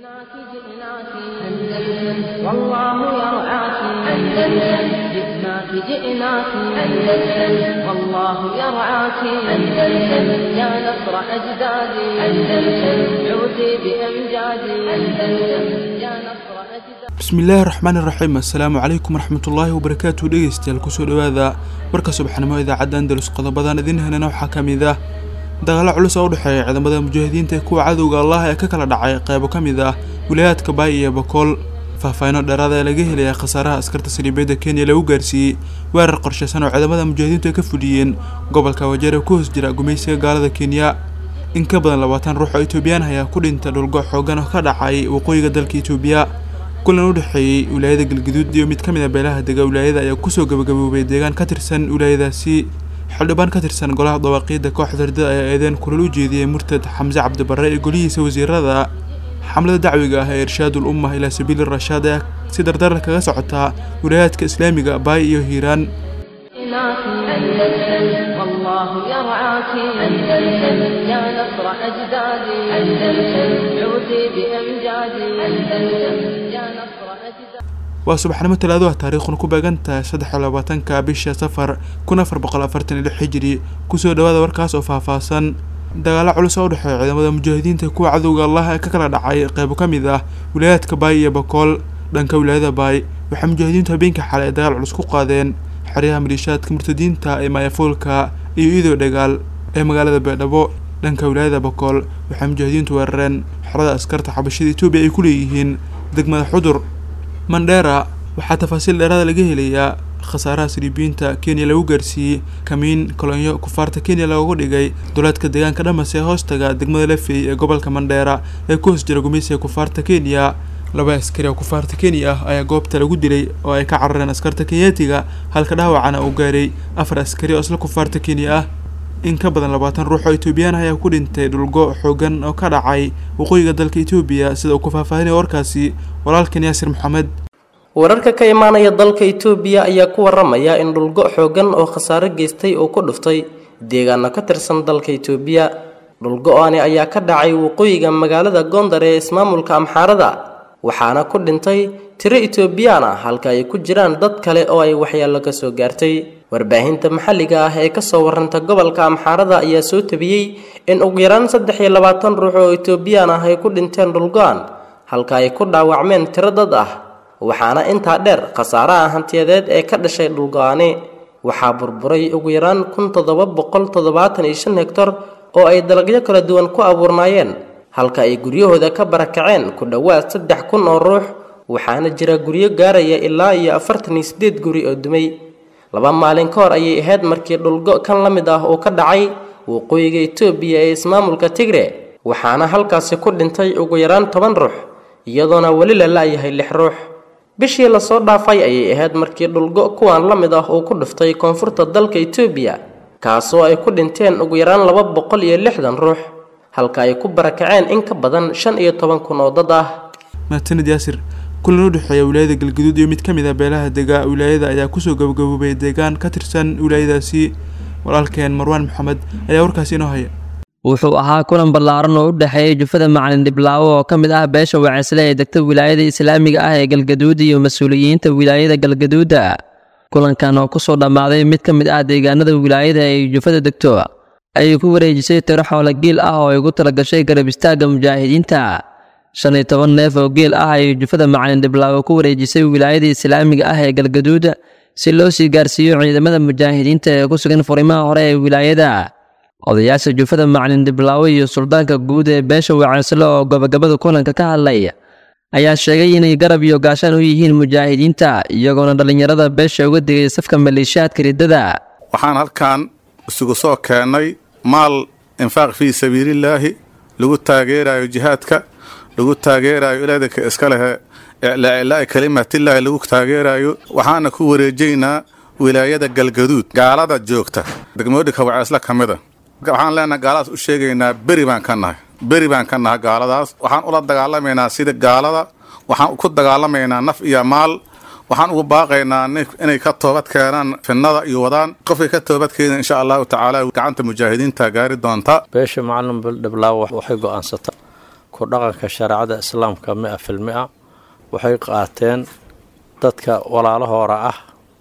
جئناك جئناك أندلس والله يرعاك أندلس جئناك جئناك أندلس والله يرعاك أندلس يا نصر أجدادي أندلس عودي بأمجادي أندلس يا نصر أجدادي bismillaahi raxmaani raxiim assalaamu calaykum waraxmatullaahi wabarakaatu dhegeystayaal kusoo dhowaada warka subaxnimo idaacadda andalus qodobadan idin helana waxaa ka mid ah dagaalo culus oo u dhexeeya ciidamada mujaahidiinta ee kuwa cadowga allah ee ka kala dhacay qeybo ka mid ah wilayaadka baay iyo bokool faahfaahino dheeraada ee laga helaya khasaaraha askarta saliibeedda kenya lagu gaarsiiyey weerar qorshaysan oo ciidamada mujaahidiintu ay ka fuliyeen gobolka wajeer ee ku hoos jira gumaysiga gaalada kenya in ka badan labaatan ruux oo etoobiyaan ayaa ku dhinta dhulgo xoogan oo ka dhacay waqooyiga dalka etoobiya kulan u dhexeeyey wilaayada galgaduud iyo mid ka mid a beelaha dega wilaayada ayaa kusoo gabagaboobay deegaan ka tirsan wilaayadaasi xildhibaan ka tirsan golaha dawaaqiidda kooxda ardada ayaa eedeen kulal u jeediyey murtad xamse cabdibarre ee golihiisa wasiirada xamlada dacwiga ah ee irshaadul ummah ilaa sabiili rashaad ayaa si dardar kaga socotaa wilaayaadka islaamiga baay iyo hiiraan جئناك أندلس والله يرعاك أندلس يا نصر أجدادي أندلس عودي بأمجادي أندلس يا نصر أجدادي waa subaxnimo talaado ah taariikhuna ku beegan tahay saddex iyo labaatanka bisha safar kun afar boqol afartan iyo lix xijiri kusoo dhawaada warkaas oo faahfaahsan dagaalo culus oo u dhexeeya ciidamada mujaahidiinta kuwa cadowga allah ee ka kala dhacay qeybo ka mid ah wilaayaadka baay iyo bokool dhanka wilaayada baay waxay mujaahidiintu habeenkii xalay dagaal culus ku qaadeen xeryaha maliishaadka murtadiinta ee maayafuulka iyo idoo dhagaal ee magaalada beedhabo dhanka wilaayada bokool waxay mujaahidiintu weerareen xerada askarta xabashada etoobiya ay ku leeyihiin degmada xudur mandheera waxaa tafaasiil dheeraada laga helayaa khasaaraha saliibiyiinta kenya lagu gaarsiiyey kamiin kolonyo kufaarta kenya loogu dhigay duleedka deegaanka dhamas ee hoostaga degmada lafey ee gobolka mandheera ee ku hoos jira gumaysiga kufaarta kenya laba askari oo kufaarta kenya ah ayaa goobta lagu dilay oo ay ka carareen askarta kenyaatiga halka dhaawacana uu gaaray afar askari oo isla kufaarta kenya ah in ka badan labaatan ruux oo etoobiyaan ayaa ku dhintay dhulgo xoogan oo ka dhacay waqooyiga dalka etoobiya sida uu ku faahfaahinaya warkaasi walaalkan yaasir maxamed wararka ka imaanaya dalka itoobiya ayaa ku waramaya in dhulgo xoogan oo khasaare geystay oo ku dhuftay deegaano ka tirsan dalka itoobiya dhulgo-ani ayaa ka dhacay waqooyiga magaalada gondar ee ismaamulka amxaarada waxaana ku dhintay tiro itoobiyaan ah halka ay ku jiraan dad kale oo ay waxyeello ka soo gaartay warbaahinta maxalliga ah ee kasoo waranta gobolka amxaarada ayaa soo tabiyey in ugu yaraan saddex iyo labaatan ruux oo itoobiyaan ah ay ku dhinteen dhulgo-an halka ay ku dhaawacmeen tiro dad ah waxaana intaa dheer khasaaraha hantiyadeed ee ka dhashay dhulgo-ani waxaa burburay ugu yaraan kun toddoba boqol toddobaatan iyo shan hegtar oo ay dalagyo kala duwan ku abuurnaayeen halka ay guryahooda ka barakaceen ku dhowaad saddex kun oo ruux waxaana jira guryo gaaraya ilaa iyo afartan iyo siddeed guri oo dumay laba maalin ka hor ayay ahayd markii dhulgo kan la mid ah uu ka dhacay waqooyiga etoobiya ee ismaamulka tigre waxaana halkaasi ku dhintay ugu yaraan toban ruux iyadoona weli la la-yahay lix ruux bishii lasoo dhaafay ayay ahayd markii dhulgo kuwan la mid ah uu ku dhuftay koonfurta dalka etoobiya kaasoo ay ku dhinteen ugu yaraan laba boqol iyo lixdan ruux halka ay ku barakaceen in ka badan shan iyo toban kun oo dad ah mahadsanid yaasir kulan u dhexeeya wilaayada galgaduud iyo mid ka mid a beelaha dega wilaayada ayaa kusoo gabagaboobay deegaan ka tirsan wilaayadaasi walaalkeen marwaan maxamed ayaa warkaasi inoo haya wuxuu ahaa kulan ballaaran oo u dhexeeyay jufada macalin dhiblaawo oo ka mid ah beesha wacisle ee degta wilaayada islaamiga ah ee galgaduud iyo mas-uuliyiinta wilaayada galgaduuda kulankan oo kusoo dhammaaday mid ka mid ah deegaanada wilaayada ay jufada degto ayay ku wareejisay tiro xoolo giil ah oo ay ugu talagashay garab istaagga mujaahidiinta shan iyo toban neef oo geel ah ayay jufada macalin dhiblaawo ku wareejisay wilaayada islaamiga ah ee galgaduud si loo sii gaarsiiyo ciidamada mujaahidiinta ee ku sugan furimaha hore ee wilaayada odayaasha jufada macalin dhiblaawo iyo suldaanka guud ee beesha wacisle oo gabagabada kulanka ka hadlay ayaa sheegay inay garab iyo gaashaan u yihiin mujaahidiinta iyagoona dhallinyarada beesha uga digay safka maleeshiyaadka riddada waxaan halkan isugu soo keennay maal infaaq fii sabiilillaahi lagu taageerayo jihaadka lagu taageerayo ilaadinka iska lehe iclaa kalimatillaahi lagu taageerayo waxaana ku wareejaynaa wilaayada galgaduud gaalada joogta degmooyinka waceesle ka mida waxaan leenahay gaaladaas u sheegaynaa beri baan ka nahay beri baan ka nahay gaaladaas waxaan ula dagaalamaynaa sida gaalada waxaan ku dagaalamaynaa naf iyo maal waxaan ugu baaqaynaa inay ka toobad keenaan finnada iyo wadaan qofkay ka toobad keenan insha allahu tacaala gacanta mujaahidiinta gaari doonta beesha macalin bildhiblaawo waxay go'aansata ku dhaqanka shareecada islaamka mi-a fil mi-a waxay qaateen dadka walaalahoora ah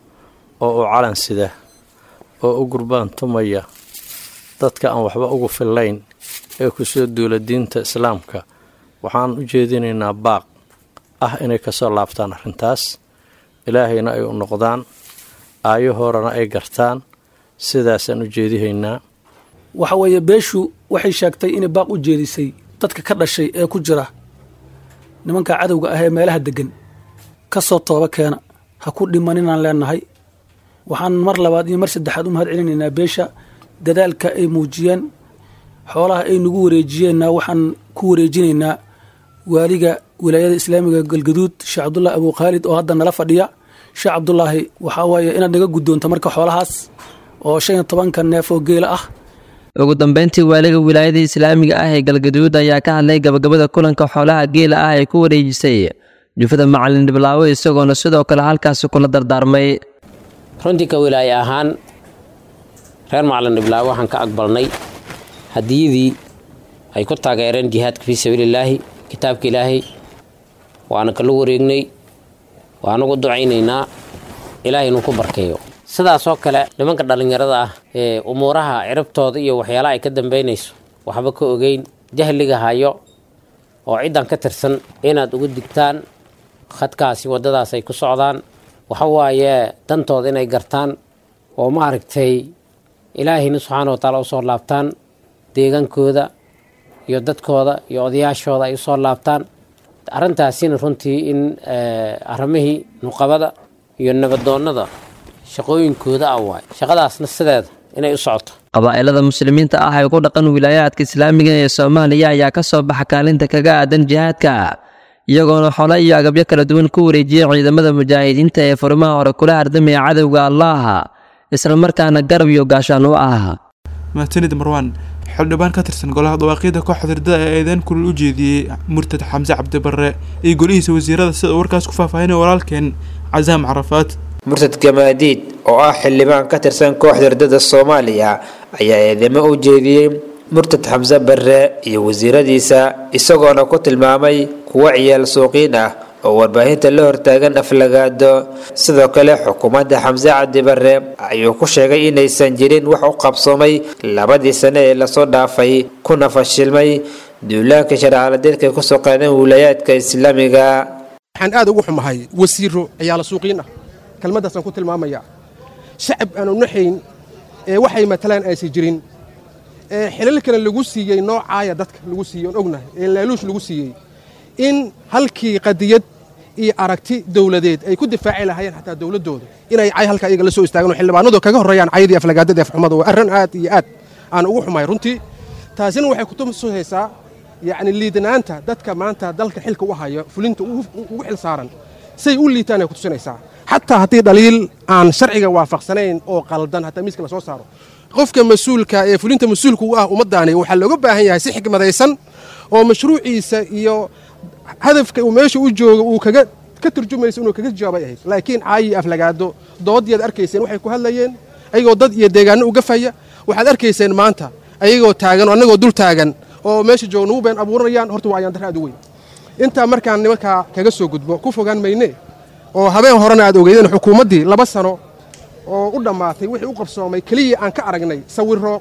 oo u calan sida oo u gurbaan tumaya dadka aan waxba ugu fillayn ee kusoo duula diinta islaamka waxaan u jeedinaynaa baaq ah inay kasoo laabtaan arrintaas ilaahayna ay u noqdaan aayahoorana ay gartaan sidaasaan u jeedihaynaa waxa weeye beeshu waxay sheegtay inay baaq u jeedisay dadka ka dhashay ee ku jira nimanka cadowga ah ee meelaha deggan ka soo tooba keena ha ku dhimaninaan leenahay waxaan mar labaad iyo mar saddexaad u mahad celinaynaa beesha dadaalka ay muujiyeen xoolaha ay nagu wareejiyeenna waxaan ku wareejinaynaa waaliga wilaayada islaamiga galgaduud sheekh cabdulaahi abu khaalid oo hadda nala fadhiya sheekh cabdulaahi waxaa waaye inaad naga guddoonto marka xoolahaas oo shan iyo tobanka neef oo geela ah ugu dambeyntii waaliga wilaayada islaamiga ah ee galgaduud ayaa ka hadlay gabagabada kulanka xoolaha geela ah ee ku wareejisay jufada macalin dhiblaawo isagoona sidoo kale halkaasi kula dardaarmay runtii ka wilaaye ahaan reer macalin dhiblaawo waxaan ka aqbalnay hadiyadii ay ku taageereen jihaadka fii sabiilillaahi kitaabka ilaahay waana kala wareegnay waanagu ducaynaynaa ilaahay inuu ku barkeeyo sidaasoo kale nimanka dhallinyarada ah ee umuuraha ciribtooda iyo waxyaalaha ay ka dambaynayso waxba ka ogeyn jahliga hayo oo ciddan ka tirsan inaad uga digtaan khadkaasi waddadaas ay ku socdaan waxa waaye dantooda inay gartaan oo maaragtay ilaahayna subxaana wa taala usoo laabtaan deegaankooda iyo dadkooda iyo odayaashooda ay usoo laabtaan arrintaasina runtii in arrimihii nuqabada iyo nabadoonnada shaqooyinkooda ah waay shaqadaasna sideeda inay u socoto qabaa'ilada muslimiinta ah ee ku dhaqan wilaayaadka islaamiga ee soomaaliya ayaa ka soo baxa kaalinta kaga aadan jihaadka iyagoona xole iyo agabyo kala duwan ku wareejiyay ciidamada mujaahidiinta ee furimaha hore kula hardamaya cadowga allaah islamarkaana garab iyo gaashaan u ah mahadsanid marwaan xildhibaan ka tirsan golaha dhawaaqyada kooxda hirdada ee eedeyn kulul u jeediyey murtad xamse cabdibarre iyo golihiisa wasiirada sida uu warkaas ku faahfaahinay walaalkeen casaam carafaad murtad gamaadiid oo ah xildhibaan ka tirsan kooxda hirdada soomaaliya ayaa eedeymo u jeediyey murtad xamse barre iyo wasiiradiisa isagoona ku tilmaamay kuwo ciyaal suuqiin ah oo warbaahinta la hortaagan aflagaado sidoo kale xukuumadda xamse cabdi barre ayuu ku sheegay inaysan jirin wax u qabsoomay labadii sane ee lasoo dhaafay kuna fashilmay duulaanka sharcaladeedka ay kusoo qaadeen wilayaadka islaamiga waxaan aad ugu xumahay wasiiro ciyaala suuqiin ah kelmaddaasaan ku tilmaamayaa shacab aanu naxayn ee waxay matalaan aysan jirin ee xilalkana lagu siiyey noocaaya dadka lagu siiyey oon ognahay ee laaluush lagu siiyey in halkii qadiyad iyo aragti dowladeed ay ku difaaci lahaayeen xataa dowladdooda inay cay halkaa iyaga la soo istaagaan oo xildhibaanadu kaga horreeyaan cayadii aflagaadada afxumada waa arrin aad iyo aad aan ugu xumahay runtii taasina waxay kutusaysaa yacni liidanaanta dadka maanta dalka xilka u haya fulinta ugu xil saaran say u liitaan ay kutusinaysaa xataa haddii dhaliil aan sharciga waafaqsanayn oo qaldan hataa miiska lasoo saaro qofka mas-uulka ee fulinta mas-uulka u ah ummaddaani waxaa looga baahan yahay si xikmadaysan oo mashruuciisa iyo hadafka uu meesha u joogo uu kaga ka turjumayso inuu kaga jawaabay ahayd laakiin caayi aflagaado doodiyaad arkayseen waxay ku hadlayeen ayagoo dad iyo deegaano uga faya waxaad arkayseen maanta ayagoo taagan oo annagoo dul taagan oo meesha jooga nagu been abuuranayaan horta waa ayaan darra aad u weyn intaa markaan nimankaa kaga soo gudbo ku fogaan mayne oo habeen horena aad ogeydeen xukuumaddii laba sano oo u dhammaatay wixii u qabsoomay keliya aan ka aragnay sawirro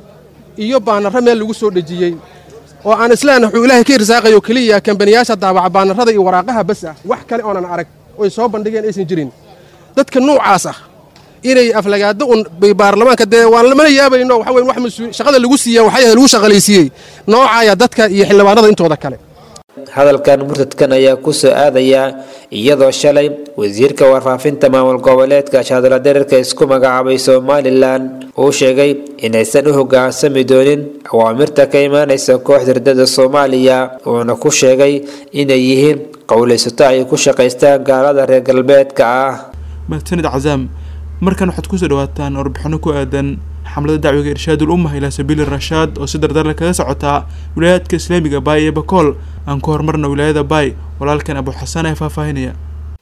iyo baanarro meel lagu soo dhejiyey oo aan islaan wuxuu ilaahay ka irsaaqayo keliya kambaniyaasha daabaca baanarrada iyo waraaqaha bas ah wax kale oonan arag oy soo bandhigeen aysan jirin dadka nuucaas ah inay aflagaado un baarlamaanka dee waan lamana yaabayno waxa weyn wax mas-uul shaqada lagu siiya waxay ahayd lagu shaqalaysiiyey noocaaya dadka iyo xildhibaanada intooda kale hadalkan murtadkan ayaa ku soo aadaya iyadoo shalay wasiirka warfaafinta maamul goboleedka shaadala dherarka isku magacaabay somalilan uu sheegay inaysan u hogaansami doonin awaamirta ka imaanaysa kooxda hirdada soomaaliya uuna ku sheegay inay yihiin qowlaysato ay ku shaqaystaan gaalada reer galbeedka ah mahadsanid cazaam markan waxaad kusoo dhawaataan warbixino ku aadan xamlada dacwiga irshaadul ummah ilaa sabiili rashaad oo si dardarle kaga socotaa wilaayaadka islaamiga baay ee bakool aan ku horumarna wilaayada baay walaalkan abu xasan ee faahfaahinaya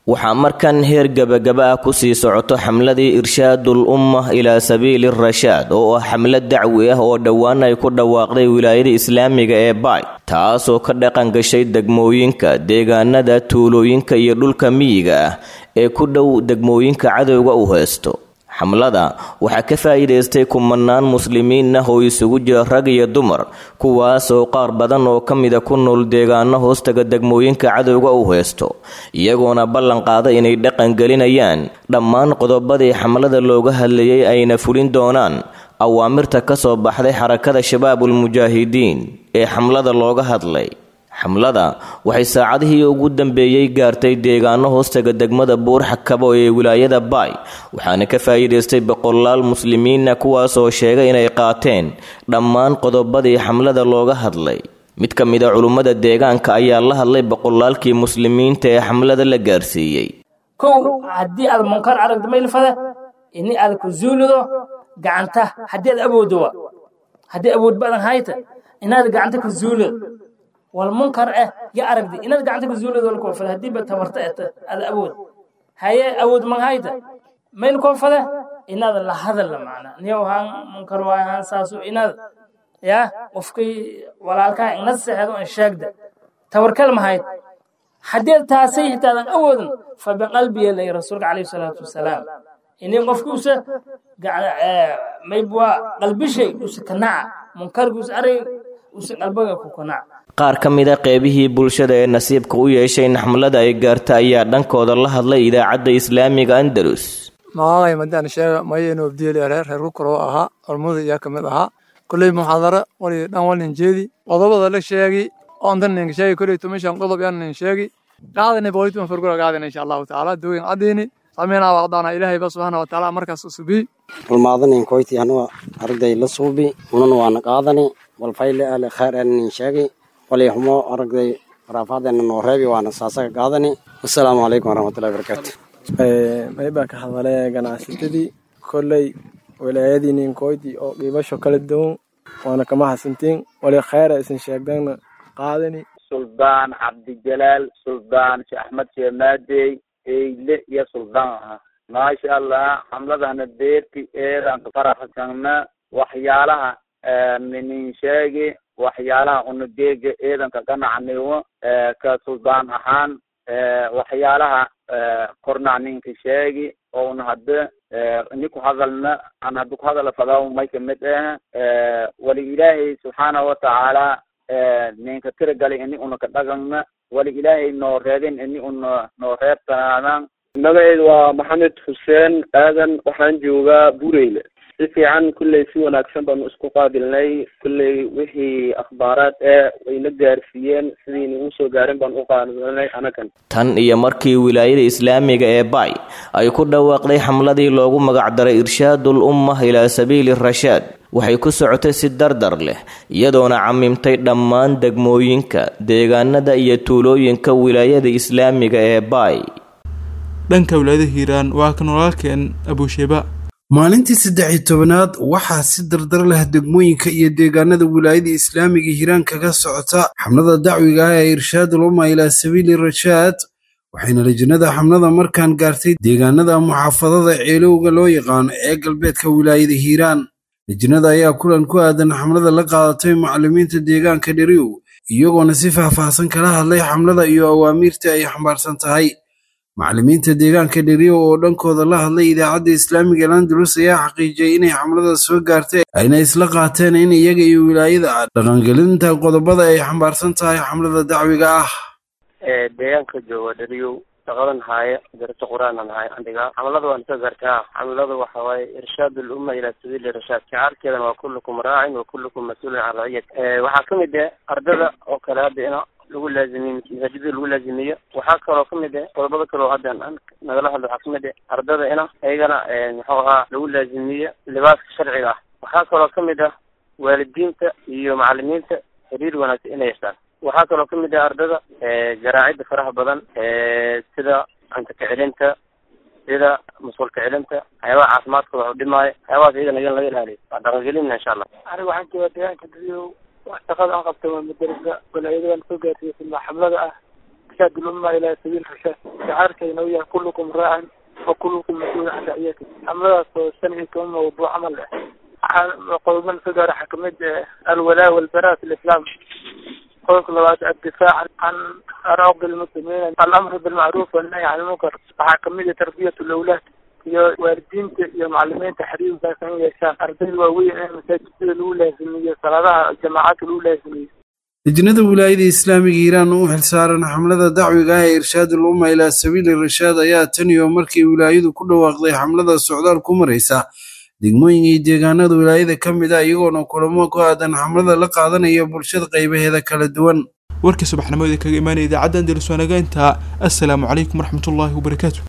waxaa markan heer gebagaba ah kusii socoto xamladii irshaadul umma ilaa sabiili rashaad oo ah xamlad dacwi ah oo dhowaan ay ku dhawaaqday wilaayada islaamiga ee baay taasoo ka dhaqan gashay degmooyinka deegaanada tuulooyinka iyo dhulka miyiga ah ee ku dhow degmooyinka cadowga u haysto xamlada waxaa ka faa'iidaystay kumanaan muslimiin ah oo isugu jira rag iyo dumar kuwaas oo qaar badan oo ka mida ku nool deegaano hoostaga degmooyinka cadowga u haysto iyagoona ballan qaada inay dhaqan gelinayaan dhammaan qodobadii xamlada looga hadlayay ayna fulin doonaan awaamirta ka soo baxday xarakada shabaabul mujaahidiin ee xamlada looga hadlay xamlada waxay saacadihii ugu dambeeyey gaartay deegaano hoostaga degmada buurxakabo ee wilaayada baay waxaana ka faa'iidaystay boqolaal muslimiina kuwaas oo sheegay inay qaateen dhammaan qodobadii xamlada looga hadlay mid ka mid a culummada deegaanka ayaa la hadlay boqolaalkii muslimiinta ee xamlada la gaarsiiyey kow haddii aad munkar aragto maylfada ini aad ku zuulido gacanta haddii aad awooddo wa haddii awood badan hayta inaad gacanta ku zuulido والمنكر اه يا أرقدي إن قاعد تقول زول ذول كوفة هدي بتمرت هذا أود هاي أود من هايدا ما الكوفة إن هذا لا هذا اللي معنا نيو هان منكر واي هان ساسو إن هذا يا وفكي ولا الكا إن السح هذا إن شاك ده توركل ما هاي حديث تاسيه هذا أود فبقلبي اللي رسولك عليه الصلاة والسلام إني قفكوس قاعد ما يبوا قلبي شيء وسكناع منكر قوس أري وسقلبك كوكناع qaar ka mid a qeybihii bulshada ee nasiibka u yeeshay in xamlada ay gaarta ayaa dhankooda la hadlay idaacadda islaamiga andalus magacay madaan sheega mayaynu abdiili reer reer kukuroo ahaa ormada iyaa ka mid ahaa kolley muxaadara wali dhan walin jeedi qodobada la sheegi oontan nin sheegi kolley tumishan qodob yan nin sheegi qaadani boolituma fargura qaadani insha allahu tacaala dooyin caddiini sameynaa waqdaana ilaahay ba subxaana wa tacaala markaas usubii rulmaadanin koyti anuga aragday la suubi unana waana qaadani walfayle ale khayr anin sheegi walyahumo aragday waraafaadena noo reebi waana saasaga qaadani wasalaamu calaykum waraxmatullahi barakaatu maybaa ka hadale ganacsatadii kolley wilaayadii ninkoyti oo qiibasho kala duwan waana kama hasantiin wali khayra isin sheegdana qaadani suldaan cabdijalaal suldaan sheekh axmed sheemaadey eyle iyo suldaan aha maasha allah xamladana beerti eedan faraxsana waxyaalaha nin sheegi waxyaalaha unadeega eedanka ganacniwo ka suldaan ahaan waxyaalaha kornac ninka sheegi ouna hadda ini ku hadalna an hadda ku hadala fadaw may kamid ah wali ilaahay subxaanahu watacaala ninka tiragalay ini una ka dhagana wali ilaahay noo reebin ini una noo reebtanaadan magaceedu waa maxamed xuseen aadan waxaan joogaa bureyle si fiican kulley si wanaagsan baanu isku qaabilnay kulley wixii akhbaaraad ee wayna gaarsiiyeen sidiina uu soo gaarin baan u qaadanay anagan tan iyo markii wilaayada islaamiga ee baay ay ku dhawaaqday xamladii loogu magacdaray irshaadul umma ilaa sabiili rashaad waxay ku socotay si dardar leh iyadoona camimtay dhammaan degmooyinka deegaanada iyo tuulooyinka wilaayada islaamiga ee baay dhanka wilaayada hiiraan waa kan walaalkeen abusheba maalintii saddex iyo tobanaad waxaa si dardar leh degmooyinka iyo deegaanada wilaayada islaamiga hiiraan kaga socota xamlada dacwiga ah ee irshaadul umma ilaa sabiili rashaad waxayna lajinada xamlada markaan gaartay deegaanada muxaafadada ceelowga loo yaqaano ee galbeedka wilaayada hiiraan lajinada ayaa kulan ku aadan xamlada la qaadatay macallimiinta deegaanka dheriw iyagoona si faahfaahsan kala hadlay xamlada iyo awaamiirta ay xambaarsan tahay macallimiinta deegaanka dheriyo oo dhankooda la hadlay idaacadda islaamiga landalus ayaa xaqiijiyey inay xamlada soo gaartay ayna isla qaateen in iyaga iyo wilaayada ah dhaqangelinta qodobada ay xambaarsan tahay xamlada dacwiga ah deegaanka jooga dheriyow shaqadan haaye darajo qur-aanan haaye andiga xamlada waan soo gaartaa xamlada waxa waaye irshaad lumma ilaa sabiili rashaad shicaarkeedan waa kullukum raacin wa kullukum mas-uulin can raciyat waxaa kamid ah ardada oo kale hadda ina lagu laazimiyo masaajidada lagu laazimiyo waxaa kaloo kamid ah qodobada kale oo hadda aan nagala hadlo waxaa kamid ah ardada ina iyagana muxuu ahaa lagu laazimiyo libaaska sharciga ah waxaa kaloo kamid ah waalidiinta iyo macalimiinta xiriir wanaagsan inay yeeshaan waxaa kaloo kamid ah ardada garaacidda faraha badan sida cunto kacelinta sida musqul kacelinta waxyaabaha caafimaadkooda wax u dhimaayo waxyaabahaas iyagana iyan laga ilaaliyo waa dhaqangelina insha allah aniga waxaan joogaa deegaanka dadiyo wax shaqada aan qabta waa madarasa walaayada waan soo gaarsiiyey xamlada ah irshaad ulumma ilaa sabiil rashaad shacaarkayna uu yahay kullukum raacin wa kullukum mas-uul can raciyati xamladaas oo shan iyo toban mawduuc camal ah qodobada soo gaara waxaa kamid alwalaa walbaraa fi lislaam qodobka labaad addifaac can arooqi lmuslimiin alamru bilmacruuf wannahy can ilmunkar waxaa kamid ah tarbiyat lawlaad iyo waalidiinta iyo macalimiinta xiriirkaas in yeeshaan ardayda waaweyn in masaajidada lagu laazimiyo salaadaha jamaacadka lagu laazimiyo lejnada wilaayada islaamiga iiraan u xilsaaran xamlada dacwiga ah ee irshaadul umma ilaa sabiili rashaad ayaa tan iyo markii wilaayadu ku dhawaaqday xamlada socdaal ku maraysa degmooyinka iyo deegaanada wilaayada ka mid ah iyagoona kulamo ku aadan xamlada la qaadanaya bulshada qaybaheeda kala duwan warkii subaxnimo ee kaga imaanaya idaacadda andalus waanaga intaa assalaamu calaykum waraxmatullaahi wabarakaatu